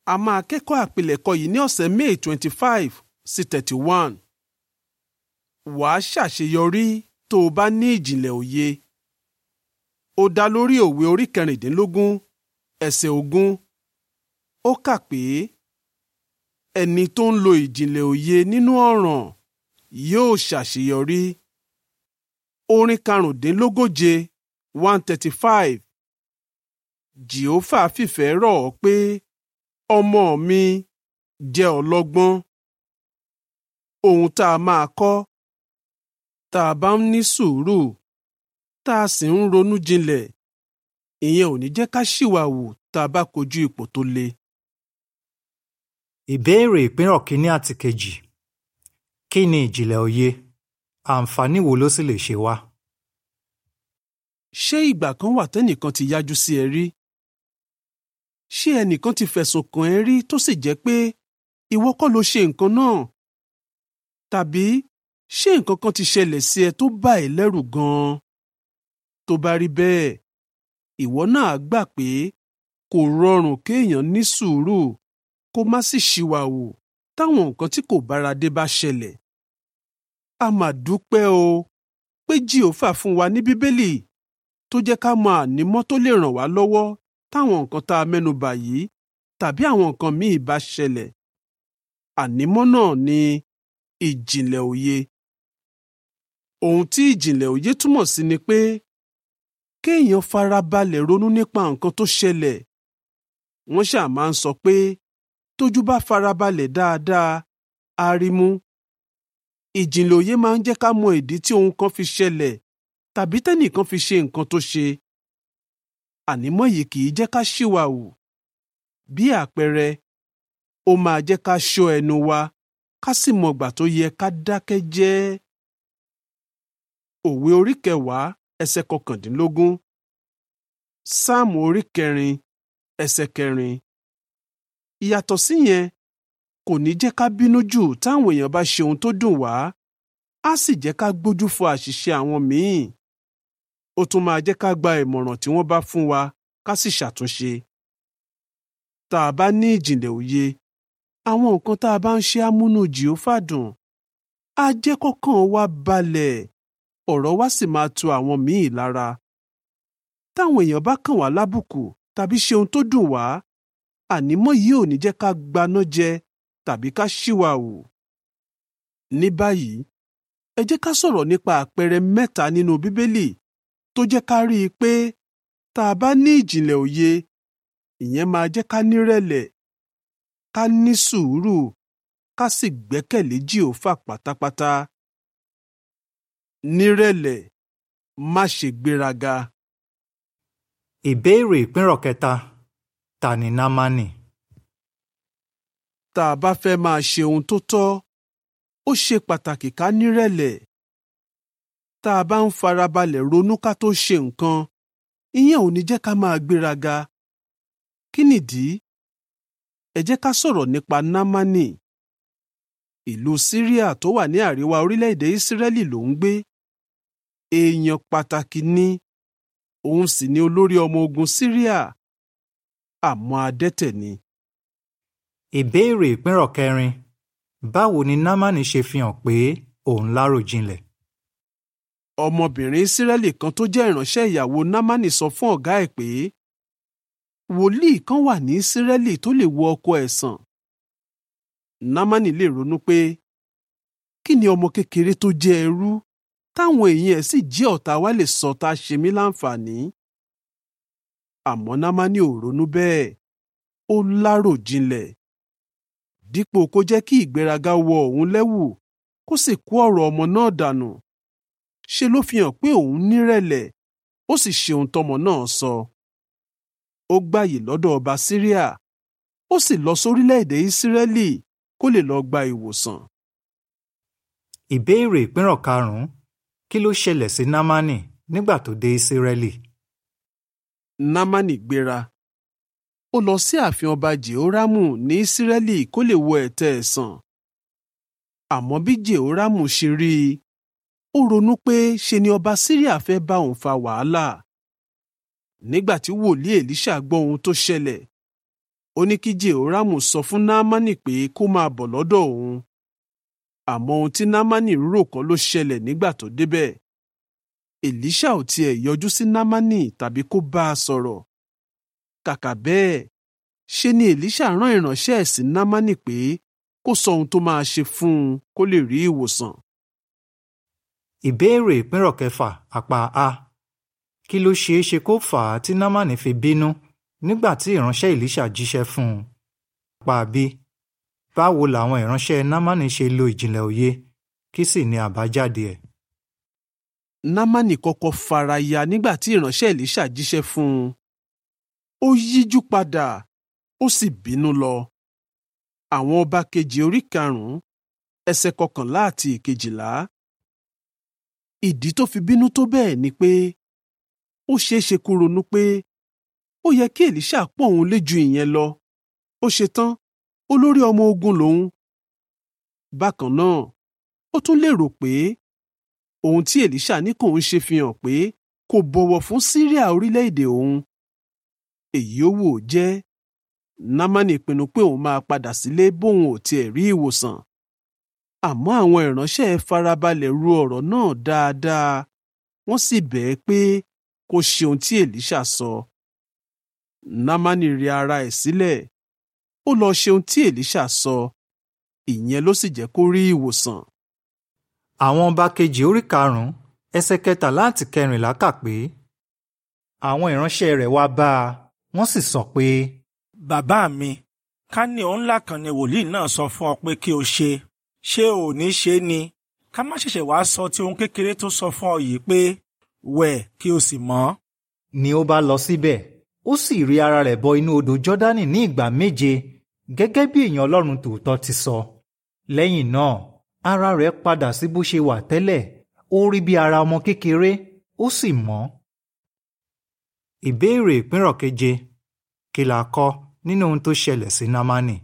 a máa kẹ́kọ̀ọ́ àpilẹ̀kọ yìí ní ọ̀sẹ̀ May twenty five sí thirty one. wàá ṣàṣeyọrí tó o bá ní ìjìnlẹ̀ òye. ó dá lórí òwe orí kẹrìndínlógún ẹsẹ̀ ogún. ó kà pé ẹni tó ń lo ìjìnlẹ̀ òye nínú ọ̀ràn yóò ṣàṣeyọrí. orin karùndínlógóje one thirty five. jehova fìfẹ́ rọ̀ ọ́ pé ọmọ mi jẹ́ ọlọ́gbọ́n. ohun tá a máa kọ́ tá a bá ń ní sùúrù tá a sì ń ronú jinlẹ̀ ìyẹn ò ní jẹ́ ká ṣìwàwù tá a bá kojú ipò tó le. Ìbéèrè ìpínrọ̀ kínní àti kejì. Kí ni ìjìnlẹ̀ òye? Àǹfààní wo ló sì lè ṣe wá? ṣé ìgbà kan wà tẹ́nìkan ti yájú sí ẹ rí? ṣé ẹnìkan ti fẹ̀sùn kàn ẹ́ rí tó sì jẹ́ pé ìwọ kọ́ ló ṣe nǹkan náà? tàbí ṣé nǹkan kan ti ṣẹlẹ̀ sí ẹ tó bà ẹ́ lẹ́rù gan-an? tó bá rí bẹ́ẹ̀ ìwọ náà gbà pé kò rọrùn kéèyàn ní sùúrù kó má sì ṣìwàwù táwọn nǹkan tí kò bára dé bá ṣẹlẹ̀. a mà dúpẹ́ o pé jìhófà fún wa ní bíbélì tó jẹ́ ká mọ ànímọ́ tó lè ràn wá lọ́wọ́ táwọn nǹkan tá a mẹ́nu bà yìí tàbí àwọn nǹkan míì bá ṣẹlẹ̀. ànímọ́ náà ni ìjìnlẹ̀ òye. ohun tí ìjìnlẹ̀ òye túmọ̀ sí ni pé kéèyàn farabalẹ̀ ronú nípa nǹkan tó ṣẹlẹ̀. wọ́n ṣáà máa ń sọ pé tójú bá farabalẹ̀ dáadáa á rí mú. ìjìnlẹ̀ òye máa ń jẹ́ ká mọ ìdí tí ohun kan fi ṣẹlẹ̀ tàbí tẹ́nìkan fi ṣe nǹkan tó ṣe. ànímọ́ yìí kì í jẹ́ ká ṣìwàwù. bí àpẹẹrẹ ó máa jẹ́ ká ṣọ́ ẹnu wa ká sì mọ̀gbà tó yẹ ká dákẹ́ jẹ́. òwe orí kẹwàá ẹsẹ̀ kọkàndínlógún sáàmù orí kẹrin ẹsẹ̀ kẹrin. ìyàtọ̀ síyẹn kò ní jẹ́ ká bínú jù táwọn èèyàn bá ṣe ohun tó dùn wá á sì jẹ́ ká gbójú fo àṣìṣe àwọn míì. ó tún máa jẹ́ ká gba ìmọ̀ràn tí wọ́n bá fún wa ká sì ṣàtúnṣe. tá a bá ní ìjìnlẹ̀ òye àwọn nǹkan tá a bá ń ṣe amúnú jìófà dùn á jẹ́ kọ́kàn wa balẹ̀ ọ̀rọ̀ wa sì máa tu àwọn míì lára. táwọn èèyàn bá kàn wá lábùkù tàbí ṣe ohun tó dùn wá ànímọ́ yìí ò ní jẹ́ ká gbaná jẹ tàbí ká ṣìwàwù. ní báyìí ẹ jẹ́ ká sọ̀rọ̀ nípa àpẹẹrẹ mẹ́ta nínú bíbélì tó jẹ́ ká rí i pé tá a bá ní ìjìnlẹ̀ òye ìyẹn máa jẹ́ ká nírẹ̀lẹ̀ ká ní sùúrù ká sì gbẹ́kẹ̀lé jìhófà pátápátá. nírẹ̀lẹ̀ má ṣe gbéraga. Ìbéèrè ìpínrọ̀ kẹta. Ta ni Námánì? tá a bá fẹ́ máa ṣe ohun tó tọ́ ó ṣe pàtàkì ká nírẹ̀lẹ̀. tá a bá ń farabalẹ̀ ronú ká tó ṣe nǹkan ìyẹn ò ní jẹ́ ká máa gbéraga. kí nìdí? ẹ jẹ́ ká sọ̀rọ̀ nípa námánì. ìlú síríà tó wà ní àríwá orílẹ̀-èdè ìsírẹ́lì ló ń gbé. èèyàn pàtàkì ni òun sì ni olórí ọmọ ogun síríà àmọ́ adẹ́tẹ̀ ni. Ìbéèrè ìpínrọ̀ kẹrin. Báwo ni Námánì ṣe fi hàn pé òun láròjinlẹ̀? ọmọbìnrin ìsírẹ́lì kan tó jẹ́ ìránṣẹ́ ìyàwó námánì sọ fún ọ̀gá ẹ̀ pé wòlíì kan wà ní ìsírẹ́lì tó lè wo ọkọ ẹ̀ sàn. námánì lè ronú pé kí ni ọmọ kékeré tó jẹ́ ẹrú táwọn èèyàn ẹ̀ sì jẹ́ ọ̀tá wa lè sọ tá a ṣe mí láǹfààní. àmọ́ námánì ò ronú bẹ́ẹ̀ ó láròjinlẹ̀ dípò kó jẹ́ kí ìgbéraga wọ òun lẹ́wù kó sì kó ọ̀rọ̀ ọmọ náà dànù ṣe ló fi hàn pé òun nírẹ̀lẹ̀ ó sì ṣe ohun tọmọ náà sọ. ó gbàyè lọ́dọ̀ ọba síríà ó sì lọ sórílẹ̀-èdè ìsírẹ́lì kó lè lọ gba ìwòsàn. Ìbéèrè ìpínrọ̀ karùn-ún. Kí ló ṣẹlẹ̀ sí Námánì nígbà tó dé Ísírẹ́lì? námánì gbéra ó lọ sí ààfin ọba jehoramu ní ìsírẹ́lì kó lè wo ẹ̀tẹ̀ ẹ̀ sàn. àmọ́ bí jehoramu ṣe rí i ó ronú pé ṣe ni ọba síríà fẹ́ bá òun fa wàhálà. nígbà tí wòlíì èlíṣà gbọ́ ohun tó ṣẹlẹ̀ ó ní kí jehoramu sọ fún náámánì pé kó máa bọ̀ lọ́dọ̀ òun àmọ́ ohun tí náámánì rò kọ́ ló ṣẹlẹ̀ nígbà tó débẹ̀ èlíṣà ò tiẹ̀ yọjú sí náámánì tàbí kó bá a sọ̀rọ̀ kàkà bẹ́ẹ̀ ṣe ni èlíṣà rán ìránṣẹ́ ẹ̀ sí náámánì pé kó sọ ohun tó máa ṣe fún un kó lè rí ìwòsàn. ìbéèrè ìpínrọ̀ kẹfà àpá a kí ló ṣeé ṣe kó fà á tí námánì fi bínú nígbà tí ìránṣẹ́ èlíṣà jíṣẹ́ fún un. àpá b báwo làwọn ìránṣẹ́ námánì ṣe lo ìjìnlẹ̀ òye kí sì ni àbájáde ẹ̀. námánì kọ́kọ́ fara ya nígbà tí ìránṣẹ́ èlíṣà jíṣẹ́ fún un. ó yíjú padà ó sì bínú lọ. àwọn ọba kejì orí karùn-ún ẹsẹ̀ kọkànlá àti ìkejìlá. ìdí tó fi bínú tó bẹ́ẹ̀ ni pé ó ṣeé ṣe kó ronú pé ó yẹ kí èlíṣà pọ̀ òun lé ju ìyẹn lọ ó ṣe tán olórí ọmọ ogun lòun. bákan náà ó tún lérò pé ohun tí èlíṣà ní kò ń ṣe fi hàn pé kò bọ̀wọ̀ fún síríà orílẹ̀-èdè òun. èyí ó wò jẹ́ námánì pinnu pé òun máa padà sílé bóun ò tiẹ̀ rí ìwòsàn. àmọ́ àwọn ìránṣẹ́ ẹ̀ farabalẹ̀ ru ọ̀rọ̀ náà dáadáa wọ́n sì bẹ̀ ẹ́ pé kó ṣe ohun tí èlíṣà sọ. námánì rẹ ara ẹ̀ sílẹ̀ ó lọ ṣe ohun tí èlíṣà sọ ìyẹn ló sì jẹ́ kó rí ìwòsàn. àwọn ọba kejì orí karùn-ún ẹsẹ̀ kẹtàlá àti kẹrìnlá kà pé àwọn ìránṣẹ́ rẹ̀ wá bá a wọ́n sì sọ pé bàbá mi ká ní ohun ńlá kan ni wòlíì náà sọ fún ọ pé kí o ṣe ṣé ò ní ṣe ni ká má ṣẹ̀ṣẹ̀ wá sọ ti ohun kékeré tó sọ fún ọ yìí pé wẹ̀ kí o sì mọ́. ni ó bá lọ síbẹ̀ ó sì rí ara rẹ̀ bọ inú odò jọ́dánì ní ìgbà méje gẹ́gẹ́ bí èèyàn ọlọ́run tòótọ́ ti sọ. lẹ́yìn náà ara rẹ̀ padà sí bó ṣe wà tẹ́lẹ̀ ó rí bí ara ọmọ kékeré ó sì mọ́. ìbéèrè ìpínrọ̀ keje kí la kọ́ nínú ohun tó ṣẹlẹ̀ sí námánì.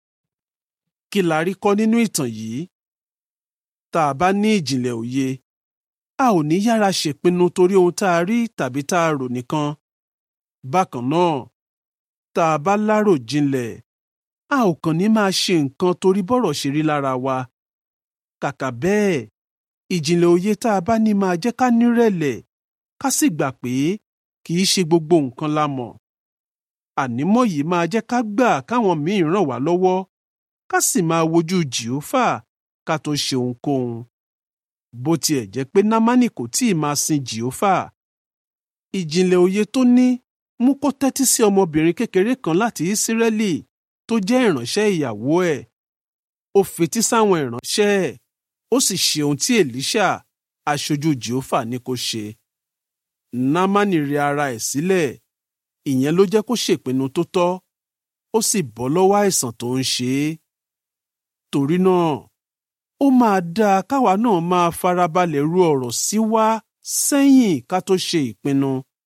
kí la rí kọ́ nínú ìtàn yìí? tá a bá ní ìjìnlẹ̀ òye a ò ní yára ṣèpinnu torí ohun tá a rí tàbí tá a rò nìkan. bákan náà tá a bá lárò jinlẹ̀ a ò kàn ní máa ṣe nǹkan torí bọ́rọ̀ ṣe rí lára wa. kàkà bẹ́ẹ̀ ìjìnlẹ̀ òye tá a bá ní máa jẹ́ ká nírẹ̀lẹ̀ ká sì gbà pé kì í ṣe gbogbo nǹkan la mọ̀. ànímọ́ yìí máa jẹ́ ká gbà káwọn míì ràn wá lọ́wọ́ ká sì máa wojú jìófà ká tó ṣe ohunkóhun. bó tiẹ̀ jẹ́ pé námánì kò tíì máa sin jìófà. ìjìnlẹ̀ òye tó ní mú kó tẹ́tí sí ọmọbìnrin kékeré kan láti ísírẹ́lì tó jẹ́ ìránṣẹ́ ìyàwó ẹ̀. ó fetí sáwọn ìránṣẹ́ ẹ̀ ó sì ṣe ohun tí èlíṣà aṣojú jìófà ní kó ṣe. námánì rẹ ara ẹ̀ sílẹ̀ ìyẹn ló jẹ́ kó ṣèpinnu tó tọ́ ó sì bọ́ lọ́wọ́ àìsàn tó ń ṣe é. torí náà ó máa dáa káwa náà máa farabalẹ̀ ru ọ̀rọ̀ sí wa sẹ́yìn ká tó ṣe ìpinnu.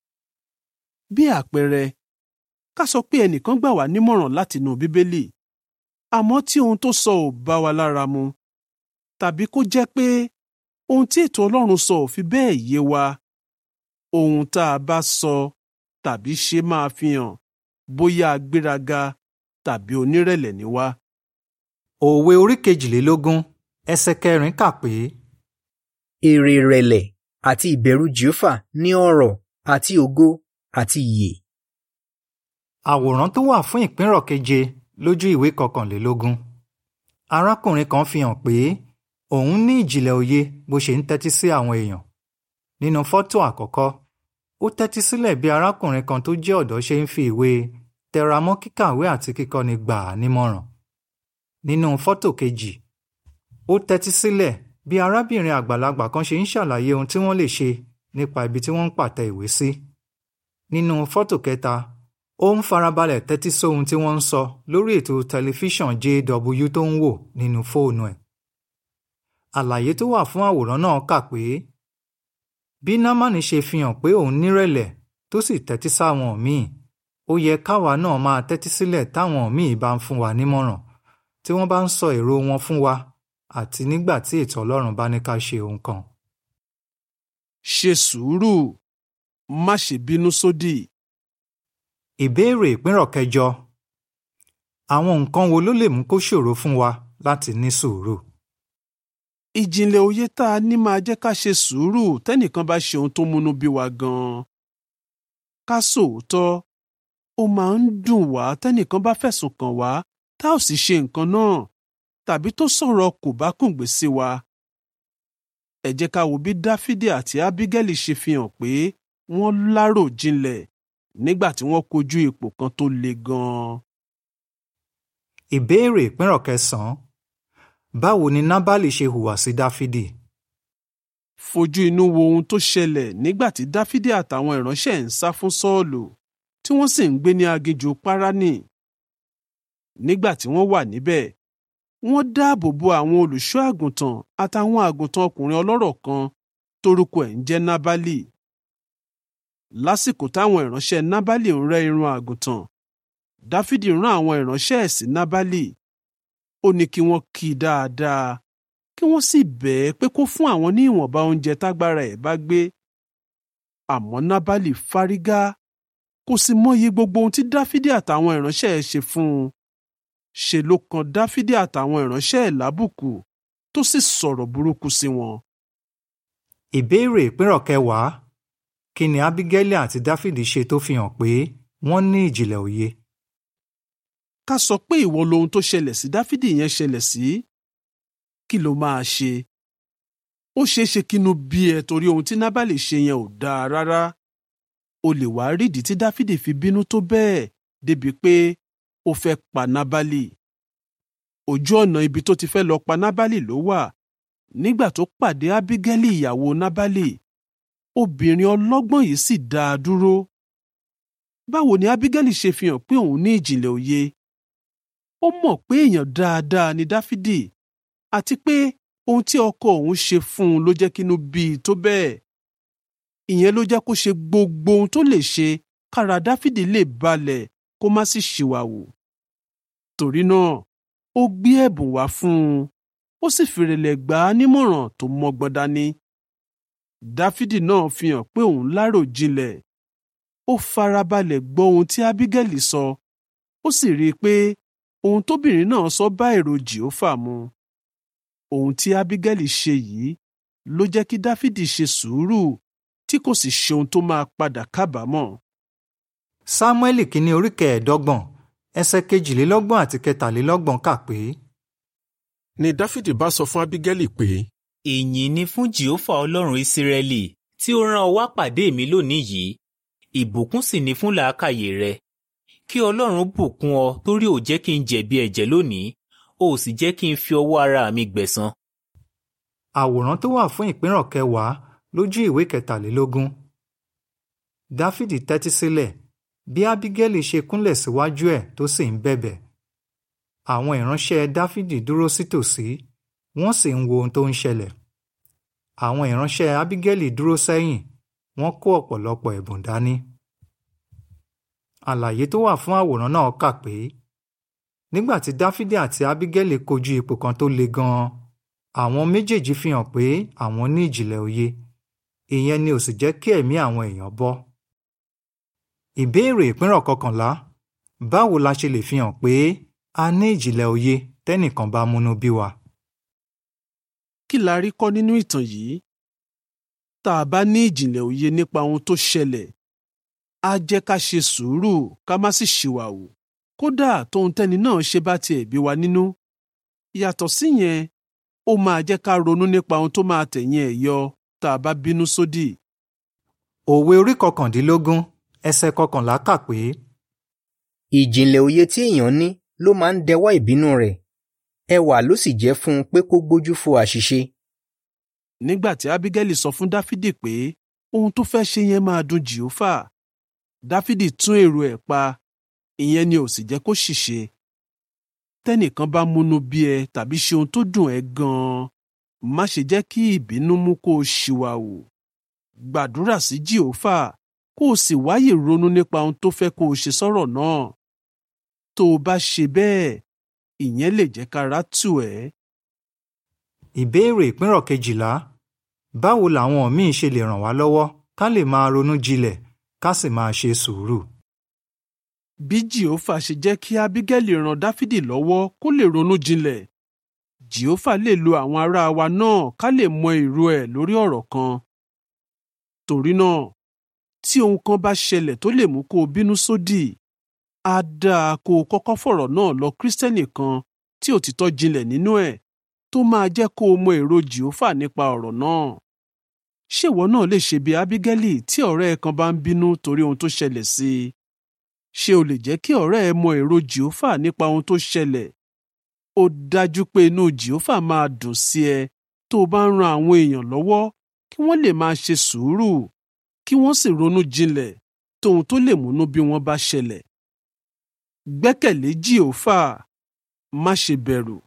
bí àpẹẹrẹ ká sọ pé ẹnìkan gbà wá nímọ̀ràn látinú bíbélì àmọ́ tí ohun tó sọ ò bá wa lára mu tàbí kó jẹ́ pé ohun tí ètò Ọlọ́run sọ ò fi bẹ́ẹ̀ yé wa ohun tá a bá sọ tàbí ṣe máa fi hàn bóyá agbéraga tàbí onírẹ̀lẹ̀ ni wá. òwe orí kejìlélógún ẹsẹ̀ kẹrin kà pé èrè ìrẹ̀lẹ̀ àti ìbẹ̀rù jèhófà ní ọrọ̀ àti ògo àti ìyè. àwòrán tó wà fún ìpínrọ̀ keje lójú ìwé kọkànlélógún arákùnrin kan fi hàn pé òun ní ìjìnlẹ̀ òye bó ṣe ń tẹ́tí sí àwọn èèyàn nínú fọ́tò àkọ́kọ́ ó tẹ́tí sílẹ̀ bí arákùnrin kan tó jẹ́ ọ̀dọ́ ṣe ń fi ìwé tẹramọ́ kíkàwé àti kíkọ́ni gbà á nímọ̀ràn nínú fọ́tò kejì ó tẹ́tí sílẹ̀ bí arábìnrin àgbàlagbà kan ṣe ń ṣàlàyé ohun tí wọ́n lè ṣe nípa ibi tí wọ́n ń pàtẹ ìwé sí nínú fọ́tò kẹta ó ń farabalẹ̀ tẹ́tí sóhun tí wọ́n ń sọ lórí ètò tẹlifíṣàn JW tó ń wò nínú fóònù ẹ̀ àlàyé tó wà fún àwòrán náà kà pé bí námánì ṣe fi hàn pé òun nírẹ̀lẹ̀ tó sì tẹ́tí sáwọn míì ó yẹ káwa náà máa tẹ́tí sílẹ̀ táwọn míì bá ń fún wa nímọ̀ràn tí wọ́n bá ń sọ èrò wọn fún wa àti nígbà tí ètò Ọlọ́run bá ní ká ṣe ohun kan. ṣe sùúrù má ṣe bínú sódì. ìbéèrè ìpínrọ̀ kẹjọ àwọn nǹkan wo ló lè mú kó ṣòro fún wa láti ní sùúrù? ìjìnlẹ̀ òye tá a ní máa jẹ́ ká ṣe sùúrù tẹ́nìkan bá ṣe ohun tó múnú bí wa gan-an. ká sòótọ́ ó máa ń dùn wá tẹ́nìkan bá fẹ̀sùn kàn wá tá ò sì ṣe nǹkan náà tàbí tó sọ̀rọ̀ kò bá kùngbé sí wa. ẹ jẹ́ ká wo bí dáfídì àti ábígẹ́lì ṣe fi hàn pé wọ́n lárò jinlẹ̀ nígbà tí wọ́n kojú ipò kan tó le gan-an. Ìbéèrè ìpínrọ̀ kẹsàn-án. Báwo ni Nábálì ṣe hùwà sí Dáfídì? fojú inú wo ohun tó ṣẹlẹ̀ nígbà tí dáfídì àtàwọn ìránṣẹ́ ń sá fún sọ́ọ̀lù tí wọ́n sì ń gbé ní aginjù páránì. nígbà tí wọ́n wà níbẹ̀ wọ́n dáàbò bo àwọn olùṣọ́ àgùntàn àtàwọn àgùntàn ọkùnrin ọlọ́rọ̀ kan torúkọ ẹ̀ ń jẹ́ nábálì. lásìkò táwọn ìránṣẹ́ nábálì ń rẹ́ irun àgùntàn dáfídì rán àwọn ìránṣẹ́ ẹ̀ sí nábálì ó ní kí wọ́n kí i dáadáa kí wọ́n sì bẹ̀ ẹ́ pé kó fún àwọn ní ìwọ̀nba oúnjẹ tágbára ẹ̀ bá gbé. àmọ́ nábàlì fárígá kò sì mọyì gbogbo ohun tí dáfídì àtàwọn ìránṣẹ́ ẹ̀ ṣe fún un. ṣe ló kan dáfídì àtàwọn ìránṣẹ́ ẹ̀ lábùkù tó sì sọ̀rọ̀ burúkú sí wọn. Ìbéèrè ìpínrọ̀ kẹwàá. Kí ni Ábígẹ́lì àti Dáfídì ṣe tó fi hàn pé wọ́n ní ìjìnlẹ̀ òye? ká sọ pé ìwọ lohun tó ṣẹlẹ̀ sí dáfídì yẹn ṣẹlẹ̀ sí kí ló máa ṣe ó ṣeé ṣe kínú bí ẹ torí ohun tí nábàlì ṣe yẹn ò dáa rárá o lè wá rídìí tí dáfídì fi bínú tó bẹ́ẹ̀ débi pé ó fẹ́ pa nábàlì ojú ọ̀nà ibi tó ti fẹ́ lọ pa nábàlì ló wà nígbà tó pàdé ábígẹ́lì ìyàwó nábàlì obìnrin ọlọ́gbọ́n yìí sì dá a dúró báwo ni ábígẹ́lì ṣe fi hàn pé òun ní ìjìnlẹ̀ òye ó mọ̀ pé èèyàn dáadáa ni dáfídì àti pé ohun tí ọkọ òun ṣe fún un ló jẹ́ kínú bí i tó bẹ́ẹ̀. ìyẹn ló jẹ́ kó ṣe gbogbo ohun tó lè ṣe kára dáfídì lè balẹ̀ kó má sì ṣìwàwù. torí náà ó gbé ẹ̀bùn wá fún un ó sì fìrẹ̀lẹ̀ gbà á nímọ̀ràn tó mọ́gbọ́n dání. dáfídì náà fi hàn pé òun lárò jinlẹ̀ ó farabalẹ̀ gbọ́ ohun tí ábígẹ́lì sọ ó sì rí i pé ohun tóbìnrin náà sọ bá èrò jìófà mu ohun tí ábígẹ́lì ṣe yìí ló jẹ́ kí dáfídì ṣe sùúrù tí kò sì ṣe ohun tó máa padà kábàámọ̀. Sámúẹ́lì kínní orí kẹẹ̀ẹ́dọ́gbọ̀n ẹsẹ̀ kejìlélọ́gbọ̀n àti kẹtàlélọ́gbọ̀n kà pé. ni dáfídì bá sọ fún ábígẹ́lì pé ìyìn ni fún jehova ọlọ́run ìsírẹ́lì tí ó rán ọ wá pàdé mi lónìí yìí ìbùkún sì ni fún làákàyè rẹ kí ọlọ́run bùkún ọ torí ò jẹ́ kí n jẹ̀bi ẹ̀jẹ̀ lónìí ó sì jẹ́ kí n fi ọwọ́ ara mi gbẹ̀san. Àwòrán tó wà fún ìpínrọ̀ kẹwàá lójú ìwé kẹtàlélógún. Dáfídì tẹ́tí sílẹ̀ bí Ábígẹ́lì ṣe kúnlẹ̀ síwájú ẹ̀ tó sì ń bẹ̀bẹ̀. Àwọn ìránṣẹ́ Dáfídì dúró sítòsí wọ́n sì ń wo ohun tó ń ṣẹlẹ̀. Àwọn ìránṣẹ́ Ábígẹ́lì dúró sẹ́yìn wọ́n kó ọ̀pọ̀lọpọ̀ ẹ̀bùn dání. Àlàyé tó wà fún àwòrán náà kà pé nígbà tí Dáfídì àti Ábígẹ́lì kojú ipò kan tó le gan-an àwọn méjèèjì fi hàn pé àwọn ní ìjìnlẹ̀ òye ìyẹn ni ò sì jẹ́ kí ẹ̀mí àwọn èèyàn bọ́. Ìbéèrè ìpínrọ̀ kọkànlá báwo la ṣe lè fi hàn pé a ní ìjìnlẹ̀ òye tẹ́nìkan bá múnú bí wa? kí la rí kọ́ nínú ìtàn yìí? tá a bá ní ìjìnlẹ̀ òye nípa ohun tó ṣẹlẹ̀ á jẹ́ ká ṣe sùúrù ká má sì ṣìwàwù kódà tóun tẹ́ni náà ṣe bá tiẹ̀ bí wa nínú. yàtọ̀ síyẹn ó máa jẹ́ ká ronú nípa ohun tó máa tẹ̀yìn ẹ̀ yọ tá a bá bínú sódì. Òwe orí kọkàndínlógún ẹsẹ̀ kọkànlá kà pé ìjìnlẹ̀ òye tí èèyàn ní ló máa ń dẹwọ́ ìbínú rẹ̀ ẹwà ló sì jẹ́ fún un pé kó gbójú fo àṣìṣe. nígbà tí ábígẹ́lì sọ fún dáfídì pé ohun tó fẹ́ ṣe yẹn máa dùn jìófà dáfídì tún èrò ẹ̀ pa ìyẹn ni ò sì jẹ́ kó ṣìṣe tẹ́nìkan bá múnú bí ẹ tàbí ṣe ohun tó dùn ẹ́ gan-an má ṣe jẹ́ kí ìbínú mú kó o ṣìwàwù gbàdúrà sí jìófà kó o sì wáyè ronú nípa ohun tó fẹ́ kó o ṣe sọ́rọ̀ náà tó o bá ṣe bẹ́ẹ̀ ìyẹn lè jẹ́ kára tù ẹ́. ìbéèrè ìpínrọ̀ kejìlá báwo làwọn míì ṣe lè ràn wá lọ́wọ́ ká lè máa ronú jinlẹ̀ ká sì máa ṣe sùúrù? bí jehova ṣe jẹ́ kí ábígẹ́lì ran dáfídì lọ́wọ́ kó lè ronú jinlẹ̀ jehova lè lo àwọn ará wa náà ká lè mọ èrò ẹ̀ lórí ọ̀rọ̀ kan torí náà tí ohun kan bá ṣẹlẹ̀ tó lè mú kó o bínú sódì á dáa kó o kọ́kọ́ fọ̀rọ̀ náà lọ kírísítẹ́nì kan tí òtítọ́ jinlẹ̀ nínú ẹ̀ tó máa jẹ́ kó o mọ èrò jehova nípa ọ̀rọ̀ náà ṣé ìwọ náà lè ṣe bí ábígẹ́lì tí ọ̀rẹ́ ẹ kan bá ń bínú torí ohun tó ṣẹlẹ̀ sí i ṣé o lè jẹ́ kí ọ̀rẹ́ ẹ mọ èrò jehova nípa ohun tó ṣẹlẹ̀ ó dájú pé inú jehova máa dùn sí ẹ tó o bá ń ran àwọn èèyàn lọ́wọ́ kí wọ́n lè máa ṣe sùúrù kí wọ́n sì ronú jinlẹ̀ tóhun tó lè múnú bí wọ́n bá ṣẹlẹ̀ gbẹ́kẹ̀lé jehova má ṣe bẹ̀rù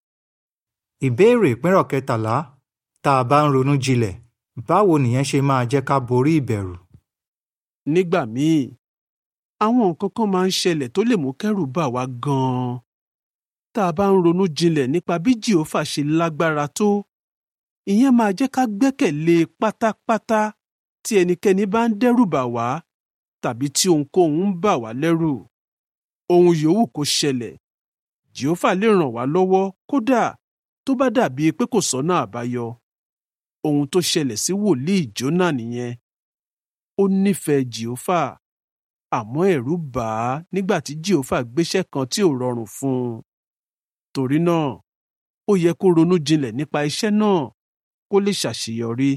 ìbéèrè ìpínrọ̀ kẹtàlá tá a bá ń ronú jinlẹ̀ báwo nìyẹn ṣe máa jẹ́ ká borí ìbẹ̀rù. nígbà míì àwọn nǹkan kan máa ń ṣẹlẹ̀ tó lè mú kẹ́rù bà wá gan-an tá a bá ń ronú jinlẹ̀ nípa bí jehova ṣe lágbára tó ìyẹn máa jẹ́ ká gbẹ́kẹ̀lé e pátápátá tí ẹnikẹ́ni bá ń dẹ́rù bà wá tàbí tí ohunkóhun ń bà wá lẹ́rù ohun yòówù kó ṣẹlẹ̀ jehova lè ràn wá lọ́wọ́ kódà tó bá dàbí pé kò sọ́nà àbáyọ ohun tó ṣẹlẹ̀ sí wòlíì jónà nìyẹn ó nífẹ̀ẹ́ jehova àmọ́ ẹ̀rù bà á nígbà tí jehova gbéṣẹ́ kan tí ò rọrùn fún un torí náà ó yẹ kó ronú jinlẹ̀ nípa iṣẹ́ náà kó lè ṣàṣeyọrí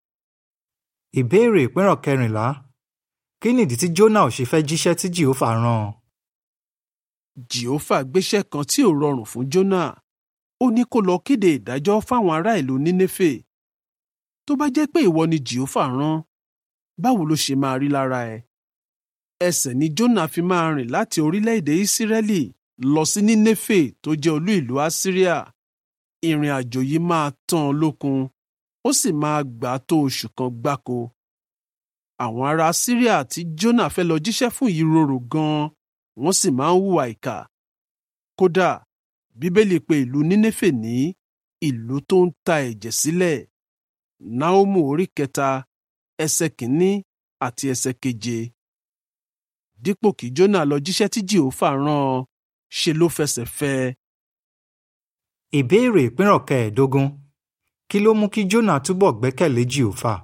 ìbéèrè ìpínrọ̀ kẹrìnlá kí nìdí tí jónà ò ṣe fẹ́ jíṣẹ́ tí jehova rán an. jehova gbéṣẹ́ kan tí ò rọrùn fún jónà ó ní kó lọ kéde ìdájọ́ fáwọn ará ìlú nínéfè tó bá jẹ́ pé ìwọ ni jehova rán báwo ló ṣe máa rí lára ẹ ẹsẹ̀ ni jónà fi máa rìn láti orílẹ̀-èdè ìsírẹ́lì lọ sí nínéfè tó jẹ́ olú ìlú assyria ìrìn àjò yìí máa tán an lókun ó sì máa gbà á tó oṣù kan gbáko àwọn ará assyria tí jónà fẹ́ lọ jíṣẹ́ fún yìí rorò gan-an wọ́n sì máa ń hùwà ìkà kódà bíbélì pè ìlú nínéfè ní ìlú tó ń ta ẹ̀jẹ̀ sílẹ̀ náómù orí kẹta ẹsẹ̀ kìíní àti ẹsẹ̀ keje dípò kí jónà lọ jíṣẹ́ tí jèhófà rán an ṣe ló fẹsẹ̀ fẹ́ ẹ. ìbéèrè ìpínrọ̀ kẹẹ̀ẹ́dógún kí ló mú kí jónà túbọ̀ gbẹ́kẹ̀lé jèhófà.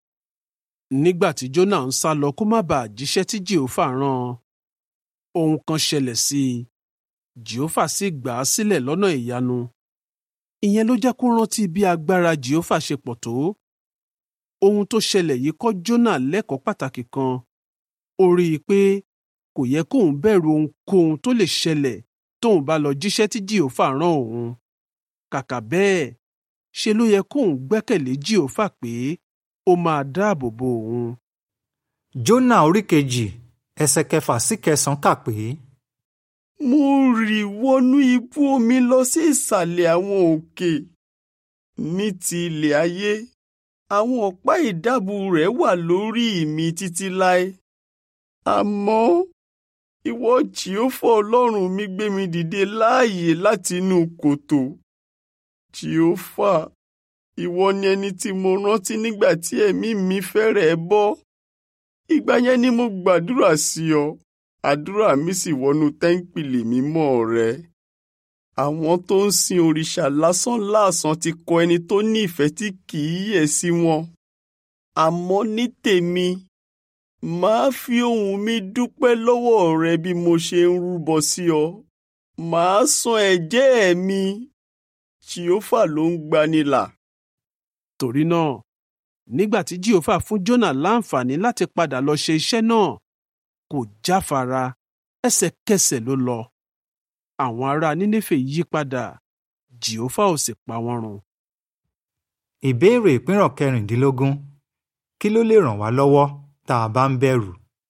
nígbà tí jónà ń sá lọ kó má bàa jíṣẹ́ tí jèhófà rán an ohun kan ṣẹlẹ̀ sí i jèhófà sì gbà á sílẹ̀ lọ́nà ìyanu ìyẹn ló jẹ́ kó rántí bí agbára jèhófà ṣe pọ̀ tó ohun tó ṣẹlẹ̀ yìí kọ́ jónà lẹ́kọ̀ọ́ pàtàkì kan ó rí i pé kò yẹ kóun bẹ̀rù ohunkóhun tó lè ṣẹlẹ̀ tóun bá lọ jíṣẹ́ tí jèhófà rán òun kàkà bẹ́ẹ̀ ṣe ló yẹ kóun gbẹ́kẹ̀lé jèhófà pé ó máa dáàbò bo òun. jónà orí kejì ẹsẹ̀ kẹfà sí kẹsàn-án kà pé mo rì wọnú ibú omi lọ sí ìsàlẹ̀ àwọn òkè ní ti ilẹ̀ ayé àwọn ọ̀pá ìdábù rẹ̀ wà lórí mi títí láé àmọ́ ìwọ jìófà ọlọ́run mi gbé mi dìde láàyè láti inú kòtò jìófà ìwọ ni ẹni tí mo rántí nígbà tí ẹ̀mí mi fẹ́rẹ̀ẹ́ bọ́ ìgbà yẹn ni mo gbàdúrà sí ọ àdúrà mi sì wọnú tẹ́ńpìlì mímọ́ rẹ. àwọn tó ń sin òrìṣà lásán láàsán ti kọ ẹni tó ní ìfẹ́ tí kì í yẹ̀ sí wọn. àmọ́ ní tèmi màá fi ohùn mi dúpẹ́ lọ́wọ́ rẹ bí mo ṣe ń rúbọ sí ọ. màá san ẹ̀jẹ́ mi jìófà ló ń gbanilà. torí náà nígbà tí jèhófà fún jónà láǹfààní láti padà lọ ṣe iṣẹ́ náà kò jáfara ẹsẹ̀kẹsẹ̀ ló lọ àwọn ará nínéfè yí padà jèhófà ò sì pa wọ́n run. ìbéèrè ìpínrọ̀ kẹrìndínlógún kí ló lè ràn wá lọ́wọ́ tá a bá ń bẹ̀rù.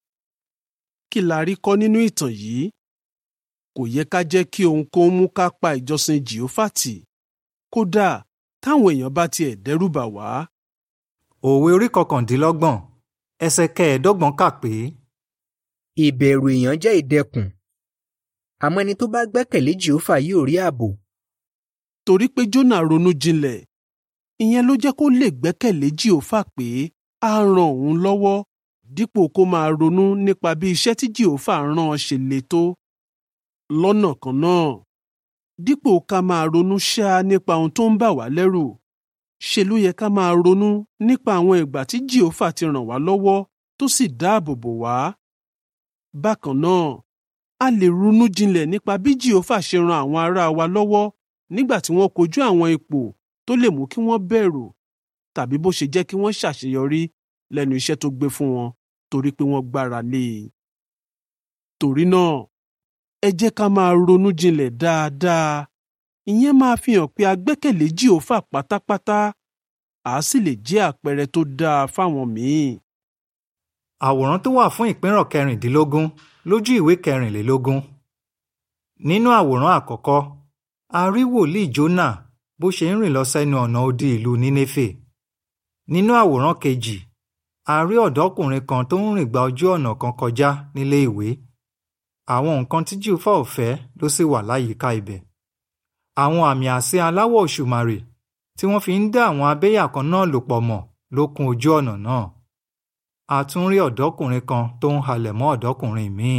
kí la rí kọ́ nínú ìtàn yìí kò yẹ ká jẹ́ kí ohunkóhun mú ká pa ìjọsìn jèhófà tì kódà táwọn èèyàn bá tiẹ̀ dẹ́rù bà wá. òwe orí kọkàndínlọ́gbọ̀n ẹsẹ̀ kẹẹ̀ẹ́dọ́gbọ̀n kà pé ìbẹ̀rù èèyàn jẹ́ ìdẹkùn àmọ́ ẹni tó bá gbẹ́kẹ̀lé jehova yóò rí ààbò torí pé jónà ronú jinlẹ̀ ìyẹn ló jẹ́ kó lè gbẹ́kẹ̀lé jèhófà pé á ran òun lọ́wọ́ dípò kó máa ronú nípa bí iṣẹ́ tí jehova rán ọ ṣe le tó lọ́nà kan náà dípò ká máa ronú ṣáá nípa ohun tó ń bà wá lẹ́rù ṣe ló yẹ ká máa ronú nípa àwọn ìgbà tí jehova ti ràn wá lọ́wọ́ tó sì dáàbò bò wá. bákan náà a lè ronú jinlẹ̀ nípa bí jehova ṣe ran àwọn ará wa lọ́wọ́ nígbà tí wọ́n kojú àwọn ipò tó lè mú kí wọ́n bẹ̀rù tàbí bó ṣe jẹ́ kí wọ́n ṣàṣeyọrí lẹ́nu iṣẹ́ tó gbé fún wọn torí pé wọ́n gbára lé e. torí náà ẹ jẹ́ ká máa ronú jinlẹ̀ dáadáa ìyẹn máa fi hàn pé a gbẹ́kẹ̀lé jehova pátápátá àá sì lè jẹ́ àpẹẹrẹ tó dáa fáwọn míì. àwòrán tó wà fún ìpínrọ̀ kẹrìndínlógún lójú ìwé kẹrìnlélógún. nínú àwòrán àkọ́kọ́ a rí wòlíì jónà bó ṣe ń rìn lọ sẹ́nu ọ̀nà odi ìlú nínéfè. nínú àwòrán kejì a rí ọ̀dọ́kùnrin kan tó ń rìn gba ojú ọ̀nà kan kọjá nílé ìwé. àwọn nǹkan tí júfà ò fẹ́ ló sì wà láyìíká ibẹ̀. àwọn àmì àsíá aláwọ̀ òṣùmàrè tí wọ́n fi ń dá àwọn abẹ́yà kan náà lò pọ̀ mọ́ ló kún ojú ọ̀nà náà. a tún rí ọ̀dọ́kùnrin kan tó ń halẹ̀ mọ́ ọ̀dọ́kùnrin míì.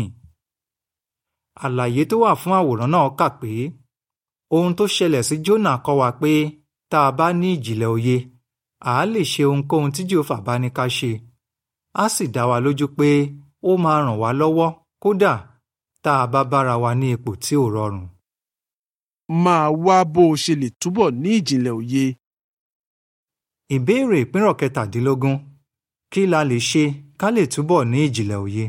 àlàyé tó wà fún àwòrán náà kà pé ohun tó ṣẹlẹ̀ sí Jónà kọ́ wa pé tá a bá ní ìjìnlẹ̀ òye à á lè ṣe ohunkóhun tí Jèhófà bá ní ká ṣe á sì dá wa lójú pé ó máa ràn wá lọ́wọ́ kódà tá a bá bára wa ní ipò tí ò rọrùn. máa wá bó o ṣe lè túbọ̀ ní ìjìnlẹ̀ òye. ìbéèrè ìpínrọ̀ kẹtàdínlógún kí la lè ṣe ká lè túbọ̀ ní ìjìnlẹ̀ òye.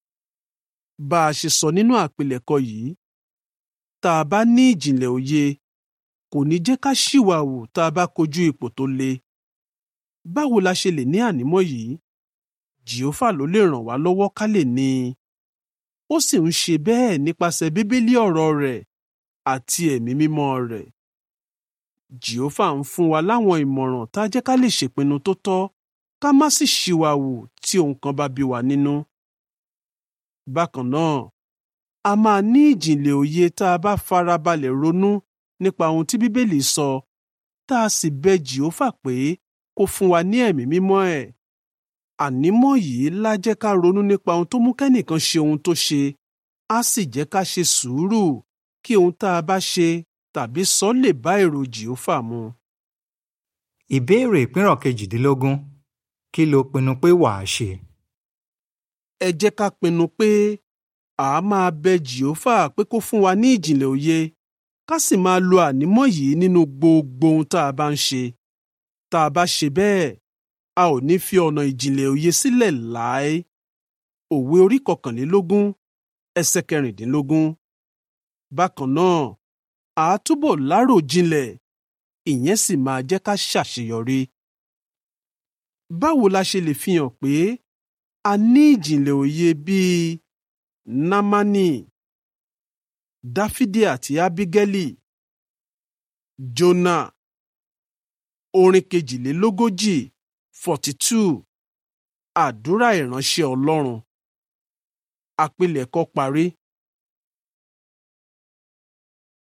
bá a ṣe sọ nínú àpilẹ̀kọ yìí tá a bá ní ìjìnlẹ̀ òye kò ní jẹ́ ká ṣìwàwù tá a bá kojú ipò tó le. báwo la ṣe lè ní ànímọ́ yìí jìófà ló lè ràn wá lọ́wọ́ ká lè ní i. ó sì ń ṣe bẹ́ẹ̀ nípasẹ̀ bíbélì ọ̀rọ̀ rẹ̀ àti ẹ̀mí mímọ́ rẹ̀. jìófà ń fún wa láwọn ìmọ̀ràn tá a jẹ́ ká lè ṣèpinnu tó tọ́ ká má sì ṣìwàwù tí ohun kan bá bí wa nínú. bákan náà a máa ní ìjìnlẹ̀ òye tá a bá farabalẹ̀ ronú nípa ohun tí bíbélì sọ tá a sì bẹ jìófà pé kó fún wa ní ẹ̀mí mímọ́ ẹ̀. ànímọ́ yìí lá jẹ́ ká ronú nípa ohun tó mú kẹ́nìkan ṣe ohun tó ṣe á sì jẹ́ ká ṣe sùúrù kí ohun tá a bá ṣe tàbí sọ lè bá èrò jìófà mu. ìbéèrè ìpínrọ̀ kejìdínlógún kí lo pinnu pé wàá ṣe. ẹ jẹ́ ká pinnu pé a máa bẹ jìófà pé kó fún wa ní ìjìnlẹ̀ òye ká sì máa lo ànímọ́ yìí nínú gbogbo ohun tá a bá ń ṣe. tá a bá ṣe bẹ́ẹ̀ a ò ní fi ọ̀nà ìjìnlẹ̀ òye sílẹ̀ láé. òwe orí kọkànlélógún ẹsẹ̀ kẹrìndínlógún. bákan náà a á túbọ̀ láròjinlẹ̀ ìyẹn sì máa jẹ́ ká ṣàṣeyọrí. báwo la ṣe lè fi hàn pé a ní ìjìnlẹ̀ òye bíi námánì dáfídì àti ábígẹ́lì jónà orin kejìlélógójì forty two àdúrà ìránṣẹ́ ọlọ́run àpilẹ̀kọ parí